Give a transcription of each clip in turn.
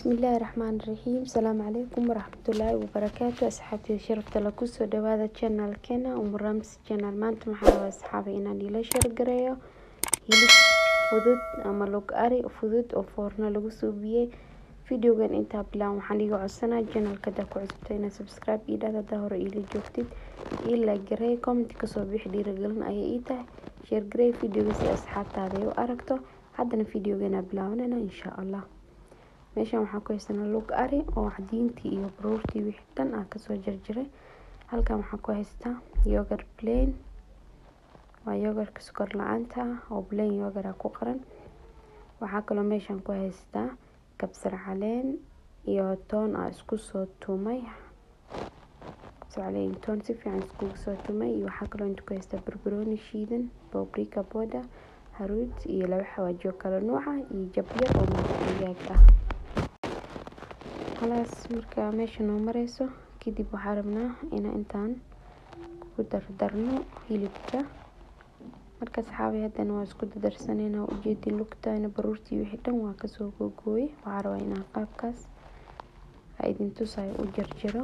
Bismillaahi Raxmaani Raxiim Salaamu calaykum waraxmatullaahi wabarakaatu asxaabtayda sharafta leh kusoo dhawaada channelkeena Umu Ramsi channel maanta maxaa rabaa asxaabi inaan ila share gareeyo hilib fudud ama log ari fudud oo foorno lagu suubiyey videogan intaa bilaan waxaan iga codsanaa channelka hadaa ku cusubta inaad subscribe ii dhahda hadaa hore iila joogtid ii like garee comment kasoo bixi dhiirigelin ayay ii tahay share garee videoga si asxaabtaada ay u aragto haddana videogeena bilaabanayna insha allah meeshan waxaan ku haysanaa lug ari oo cadiintii iyo baruurtii wixii dhan aan kasoo jarjaray halkan waxaan ku haystaa yogurt plain waa yogurtka sokor la-aanta ah oo plain yogurt ah ku qoran waxaa kaloo meeshan ku haystaa kabsar caleen iyo toon aan isku soo tumay kabsar caleen iyo toon si fiican iskugu soo tumay iyo waxaa kaloo inta ku haystaa barbarooni shiidan paprika powder haruud iyo laba xawaajiyo kala nuuca iyo jabyar oo maraq digaag ah khalaas marka meesha noo mareyso kadib waxaa rabnaa inaan intaan ku dardarno hilibka marka saxaabi haddana waa isku dardarsanayna ujeedin lugtayna baruurtii wixii dhan waa kasoo googooyay waxaa rabaa inaan qaabkaas ha idin tusayo u jarjaro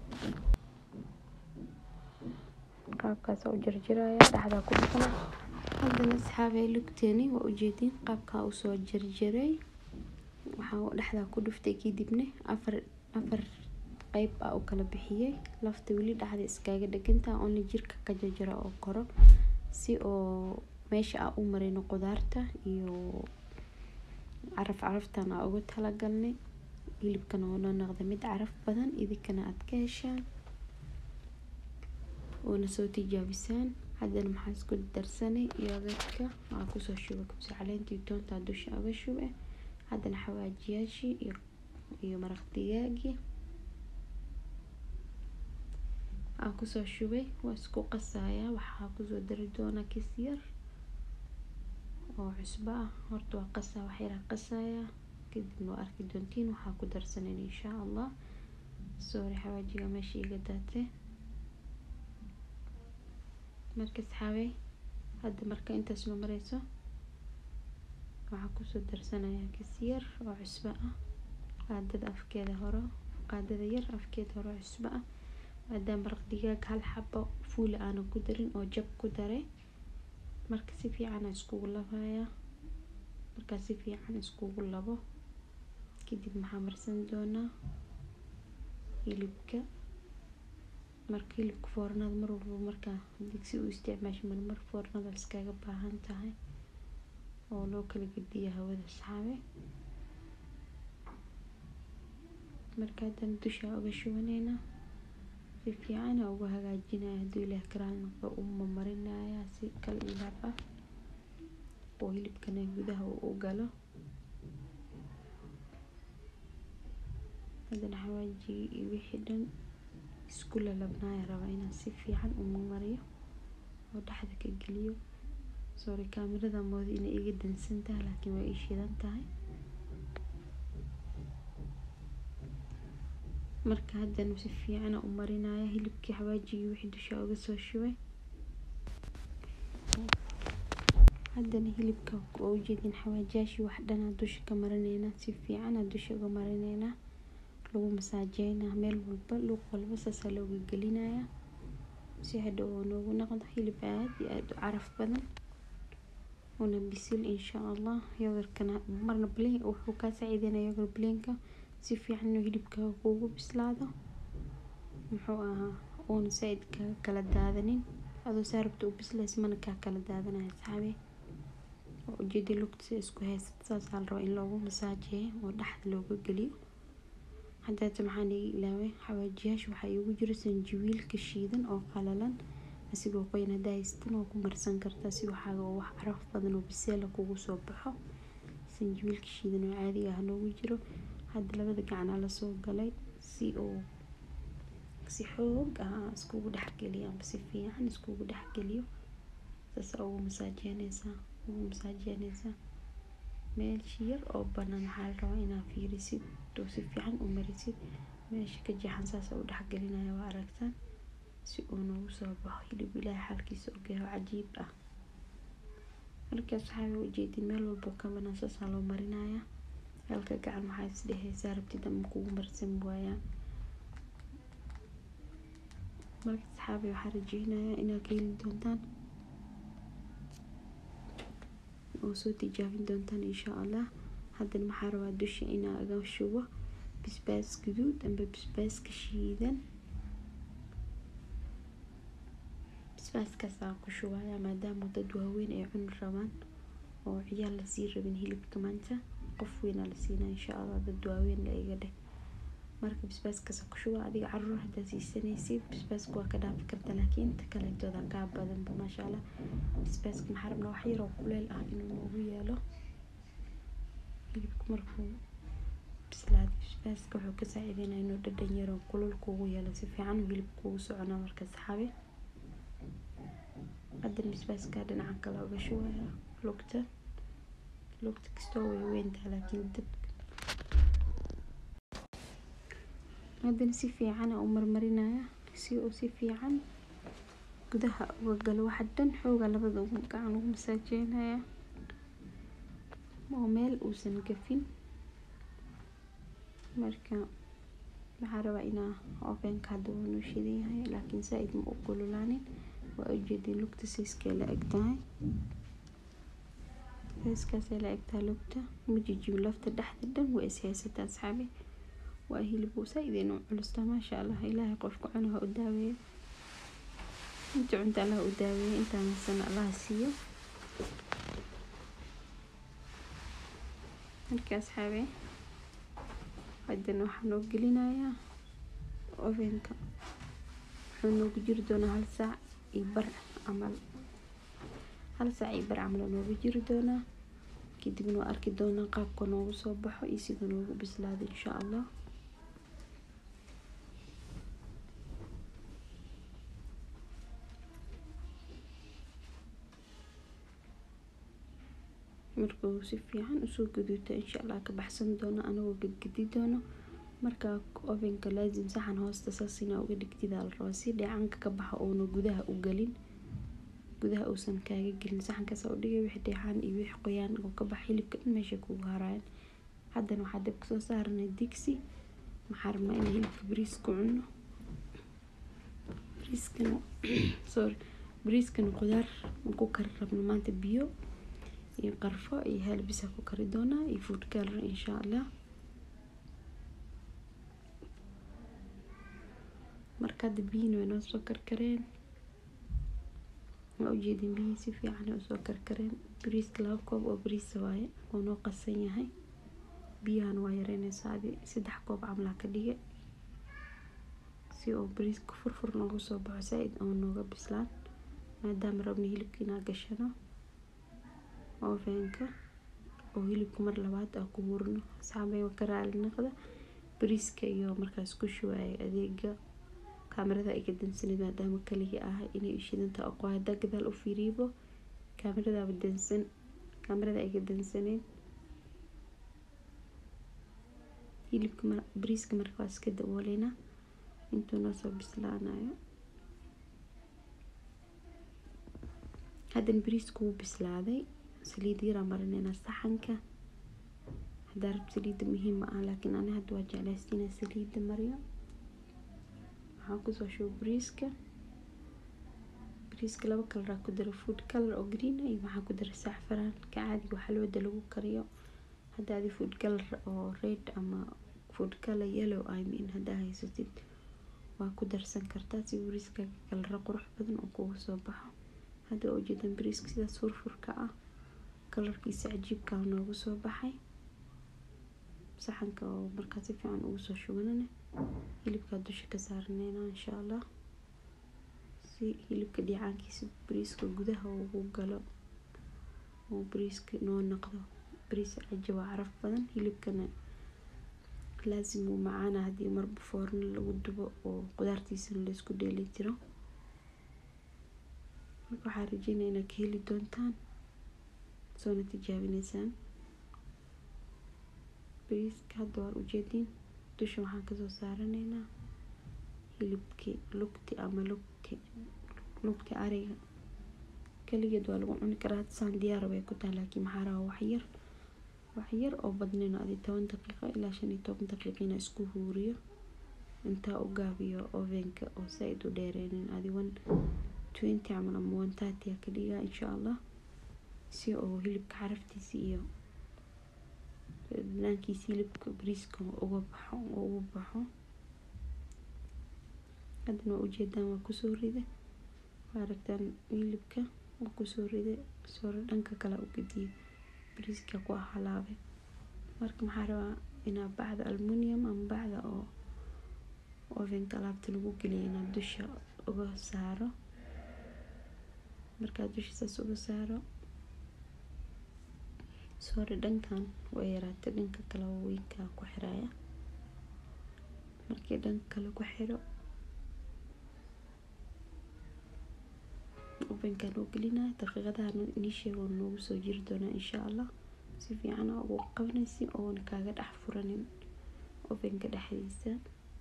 qaabkaas u jarjaraya dhexdaa ku dhufana haddana asxaabay lugteeni waa ujeedin qaabkaa usoo jarjaray waxaa dhexdaa ku dhuftay kadibna afar afar qeyb ah u kala bixiyey lafta weli dhexda iskaaga dheganta only jirka ka jarjara oo koro si oo meesha aan u marino qudaarta iyo caraf caraftan aan ugu talagalnay hilibkana oo noo noqda mid caraf badan idinkana aad ka heshaan oona soo tijaabisaan haddana maxaa isku darsanay yogurtka waxaa kusoo shubay kabsar caleentii toonta dusha uga shubay haddana xawaajiyaashii iyo iyo maraq digaagii aan kusoo shubay waa isku qasayaa waxaa kusoo dari doonaa kis yar oo cusbo ah horta waa qasaa wax yaraa qasayaa kadibna waa arki doontiin waxaa ku darsanan insha allah sorry xawaajiga meesha iga daatay marka asxaabey hadda marka intaas noo mareyso waxaa kusoo darsanayaa kis yar oo cusbo ah qaadada afkeeda hore qaadada yar afkeeda hore oo cusbo ah maadaama maraq digaag hal xabo fuula aanan ku darin oo jab ku daray marka si fiican aan iskugu labayaa markaa si fiican iskugu labo kadib maxaa marsan doonaa hilibka marka hilibka foornada mar walba markaa digsi u isticmaasho marmar foornada iskaga baahan tahay oo loo kala gediya hawada saxaabe marka haddana dusha uga shubaneynaa si fiican aa uga hagaajinaya hadduu ilaah karaanba u mamarinaya si kal ilaab ah oo hilibkana gudaha uu u galo haddana xawaajigii iyo wixii dhan isku lalabnaaya rabaa inaan si fiican u mamariyo oo dhexda ka geliyo sorry kaamirada mooda inay iga dansan tahay laakiin waa ii shidan tahay marka haddana si fiican u marinaya hilibkii xawaajigii wixii dusha uga soo shubay haddana hilibka oo ujeedin xawaajiyaashii wax dhanaa dusha ka marineynaa si fiicanaa dusha uga marineynaa lagu masaajeynaa meel walba luuq walba saasaa looga gelinayaa si hadhow oo noogu noqdo hilib aad iyo aada u caraf badan una bisil insha allah yogurkana marna plain wuxuu kaa saaciideynaya yogur plainka si fiican inuu hilibkaaga kuugu bislaado muxuu ahaa uuna saaid kaga kala daadanin adoo saa rabta u bislaysa mana kaa kala daadanaya saxaabe oo ujeedi lugta isku haysata saasaa la rabaa in loogu masaajeeyo oo dhexda looga geliyo haddaata maxaan iga ilaaway xawaajiyaasha waxaa iigu jiro sanjabiilka shiidan oo qalalan asigoo qoyan haddaa haysatan waa ku marsan kartaa si waxaaga oo wax caraf badan oo biseela kugu soo baxo sanjabiilka shiidan oo caadiga ah noogu jiro hadda labada gacanaa lasoo galay si oo si xoog ah iskugu dhexgeliyo amba si fiican iskugu dhexgeliyo saasaa ugu masaajeyneysaa ugu masaajeyneysaa meelshi yar oo banaan waxaa la rabaa inaad fiirisid oo si fiican u marisid meesha ka jeexan saasa u dhexgelinaya waa aragtaan si uu noogu soo baxo hilib ilaahay xalkiisa ogeeyo cajiib ah markaas waxaa ujeedin meel walbo ka banaan saasaa loo marinayaa halka gacan maxaa is dhehaysaa rabtid ama kugu marsan waayaan marka asxaabi waxaa rajeynayaa inaad ka heli doontaan oo soo tijaabin doontaan insha allah haddana maxaa rabaa dusha inaa aga shubo bisbaas guduud amba bisbaaska shiidan bisbaaskaas aan ku shubaya maadaama dad waaweyn ay cuni rabaan oo ciyaal lasii rabin hilibka maanta qof weynaa la siinaa insha allah dad waaweyn la iga dheh marka bisbaaskaas ku shuba adiga caruur haddaa siisanaysid bisbaaska waa ka dhaafi karta laakiin ta kaleetooda kaa badanba maasha allah bisbaaska maxaa rabnaa wax yaroo kuleel ah inuu noogu yeelo hilibka markuu bislaada bisbaaska wuxuu ka saaciideynaa inuu dhadhan yaroo kulul kugu yeelo si fiican uu hilib kugu soconaa marka saxaabe haddana bisbaaska dhinaca kale uga shubaya lugta lugta kastoo way weyntaa laakiin dad haddana si fiican u marmarinaya si uu si fiican gudaha uga galo waxa dhan xooga labada gacan ugu masaajeynaya oo meel uusan gafin marka waxaa rabaa inaa ovenka hadda waa noo shidan yahay laakiin saa-id ma u kululaanin waa ujeedin lugta siiskee la eg tahay siiskaasay la eg tahay lugta ma jijibin lafta dhexda dhan waa is haysataa asxaabi waa hilib saa-id inuu culusta maasha allah ilaahay qofka cunaha u daaweeyo inta cunta allah u daaweeyo intaansan allaha siiyo marka asxaabe haddana waxaa noo gelinayaa ovenka wuxuu noogu jiri doonaa hal saac iyo bar camal hal saac iyo bar camal noogu jiri doonaa kadibna waa arki doonaa qaabka noogu soo baxo iyo sida noogu bislaado insha allah markuu si fiican usoo gaduuto insha allah ka baxsan doono anagoo gadgadi doono markaa ovenka laazim saxan hoosta saas inaa uga dhigtidaa la rabaa si dheecanka ka baxa uuna gudaha u galin gudaha uusan kaaga gelin saxankaas u dhigay wixii dheecaan iyo wixii qoyaan oo ka baxa hilibka dhan meesha kugu haraayan haddana waxaa dabka soo saaranay digsi maxaa rabnaa inaan hilibka bariis ku cuno bariiskana sorry bariiskana qudaar ku kari rabno maanta biyo iyo qarfo iyo haalbisa ku kari doonaa iyo food color insha allah marka hadda biyihina way noo soo karkareen waa ujeedin biyihii si fiican ay usoo karkareen bariiska laba koob oo bariisa waaye oo noo qasan yahay biyahan waa yareynaysaa adi saddex koob camlaa ka dhige si oo bariiska furfur noogu soo baxo saa-id oo nooga bislaan maadaama rabna hilibka inaa gashano ovenka oo hilibka mar labaad aa ku hurno saxaabay ka raali naqda bariiska iyo markaas ku shuwaaya adeega kaamirada iga dansanid maadaama kaligii ah inay ishidantaa aqo haddaa gadaal u fiiriibo kaamiradaaba dansan kaamirada iga dansaneyd hilibka bariiska marka waa iska dabooleyna intuu noo soo bislaanayo haddana bariisku wuu bislaaday saliid yaraa marineynaa saxanka haddaa rab saliidda muhiima ah laakiin ani hadda waa jeclaysta inaa saliidda mariyo waxaan kusoo shubo bariiska bariiska laba kalaraa ku dara food color oo green iyo waxaan ku dara saxfaraanka caadiga xalwada lagu kariyo hadda adi food color oo red ama food color yellow i mean haddaa haysatid waa ku darsan kartaa si bariiska kalara qurux badan oo kugu soo baxo hadda waa ujeedan bariiska sidaas furfurka ah kalarkiisa cajiibka noogu soo baxay saxanka oo markaa si fiican ugu soo shubanana hilibkaa dusha ka saarneyna insha allah si hilibka dhiicaankiisa bariiska gudaha ugu galo oo bariiska noo noqdo bariis caja waa caraf badan hilibkana laasim uu macaana haddii marba foorno lagu dubo oo qudaartiisana laysku dheeli tiro marka waxaa rajeynaya inaad ka heli doontaan soona tijaabineysaan bariiska hadda waan ujeedin dusha waxaan kasoo saaraneynaa hilibkii lugti ama lugti lugti ariga kaligeed waa lagu cuni karaa saan diyaar bay ku tahay laakiin maxaa rabaa wax yar wax yar oo badnayn adi toban daqiiqo ilaa shan iyo toban daqiiqo inaa isku huuriyo intaa u gaabiyo ovenka oo saaid u dheereynin adi one twenty camal ama one thirty aa ka dhigaa insha allah si oo hilibka caraftiisa iyo dhanaankiisa hilibka bariiska uga baxo ugu baxo haddana waa ujeedaan waa kusoo rida waa aragtaan hilibka waa kusoo rida soora dhanka kale u gediye bariiska ku halaabay marka maxaa rabaa inaa bacda almunium ama bacda oo ovenka alaabta lagu geliya inaa dusha uga saaro markaa dusha saas uga saaro soori dhankan way yaraatay dhanka kale weynkaa ku xiraya markii dhanka kale ku xiro ovenkan oo gelinaya daqiiqadaha inisheega oo noogu soo jiri doonaa insha allah si fiican aa ugu qabanaysi oona kaaga dhex furanin ovenka dhexdiisa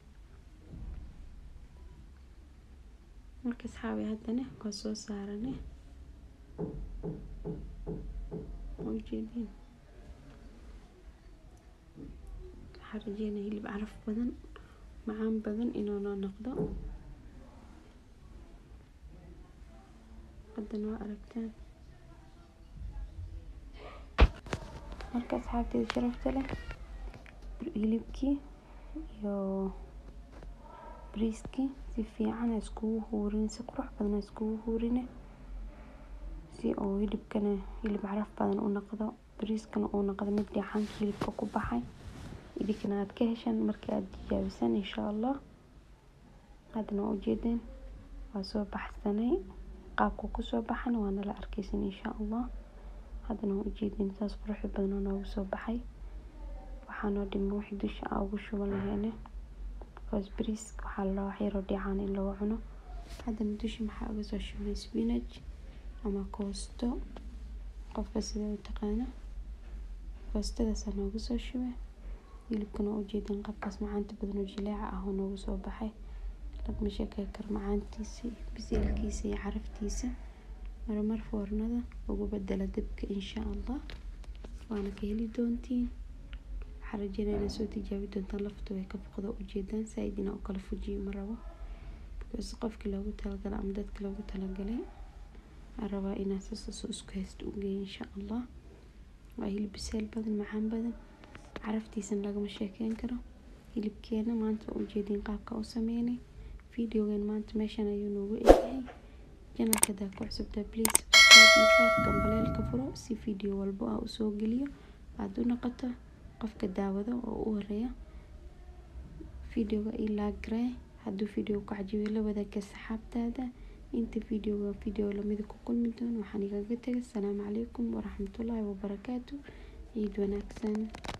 marka asxaabi haddana waa soo saarane ujeedin waxaa rajeynaya hilib caraf badan macaan badan inuu noo noqdo haddana waa aragtaan marka asxaabteeda sharafta leh hilibkii iyo bariiskii si fiican a iskugu huurin si qurux badan a iskugu huurine si oo hilibkana hilib caraf badan u noqdo bariiskana uu noqdo mid dheecaanka hilibka ku baxay idinkana aad ka heshaan markii aad tijaabisaan insha allah haddana waa ujeedeen waa soo baxsanay qaabka kusoo baxana waa nala arkeysan insha allah haddana waa ujeedeen saas quruxda badan oo noogu soo baxay waxaa noo dhima wixii dusha aa ugu shuban lahayne because bariiska waxaa la rabaa wax yaroo dheecaan in lagu cuno haddana dusha maxaa uga soo shubnay spinach ama koosto qofka sida u taqaana koostadaasaa noogu soo shubay hilibkana waa ujeedeen qaabkaas macaanta badan oo jileeca ah oo noogu soo baxay lagma sheekey karo macaantiisa biseelkiisa iyo caraftiisa marmar foornada ugu bedela dabka insha allah waana ka heli doontiin waxaa rajeynaya inaad soo tijaabi doontaan laftu way ka foqdo ujeedaan saaid inaa u kala fujiyo ma rabo because qofkii loogu talagalay ama dadka loogu talagalay aan rabaa inaa sasaas isku haysto u geeyo insha allah waa hilib biseel badan macaan badan caraftiisana lagama sheekeyn karo hilibkeena maanta waa ujeedin qaabka u sameynay videogan maanta meeshan ayuu noogu egyahay janalka hadaa ku cusubtaa please subscribe gambaleelka furo si video walbo ah usoo geliyo aada u noqoto qofka daawado oo u horeeya videoga ii laaggaree hadduu video ku cajibiyo la wadaaga saxaabtaada inta videoga video lamida ku kulmi doono waxaan igaga tegay asalaamu calaykum waraxmatullaahi wabarakaatu ciid wanaagsan